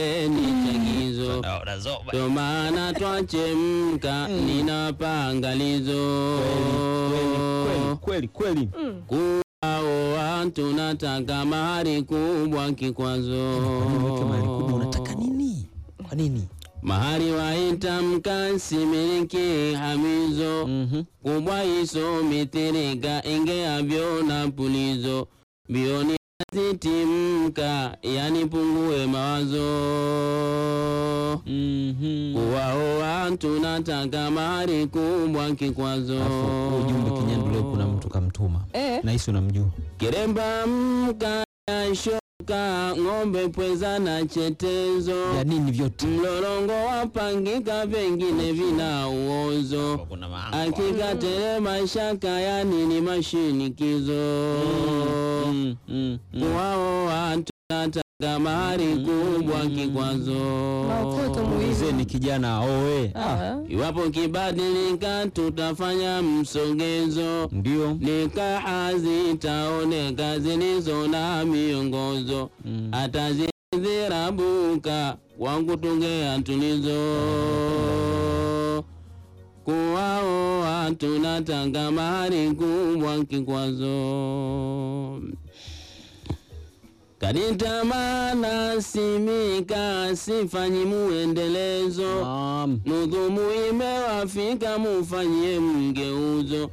nipeni chagizo Naona zoba. ndo maana twachemka nina pangalizo Kweli kweli kweli. kuwao watu nataka mahari kubwa kikwazo Weke mahali kubwa unataka nini? Kwa nini? mahari waita mkasimiliki hamizo Mhm. kubwa iso mitirika ingeavyo na pulizo bioni zitimka yani pungue mawazo Mhm. kuwao watu nataka mahari kubwa kikwazo Alafu huu ujumbe Kinyandu leo kuna mtu kamtuma. Eh. Nahisi unamjua. kiremba mkashoka ng'ombe pweza na chetezo Ya nini vyote? mlolongo wapangika vengine vina uozo Kuna hakika telema shaka ya nini mashinikizo Mm, mm, mm. wao watu nataka mahari kubwa kikwazo Maokoto muhimu. Mzee ni kijana oe. Ah, Ah. iwapo kibadilika tutafanya msogezo ndio. nikaha zitaoneka zilizo na miongozo Mm. hata zizirabuka wangu tungea tulizo kuwao watu natanga mahari kubwa kikwazo kanitamana simika sifanyi muendelezo Naam. nudhumu imewafika mufanyie mgeuzo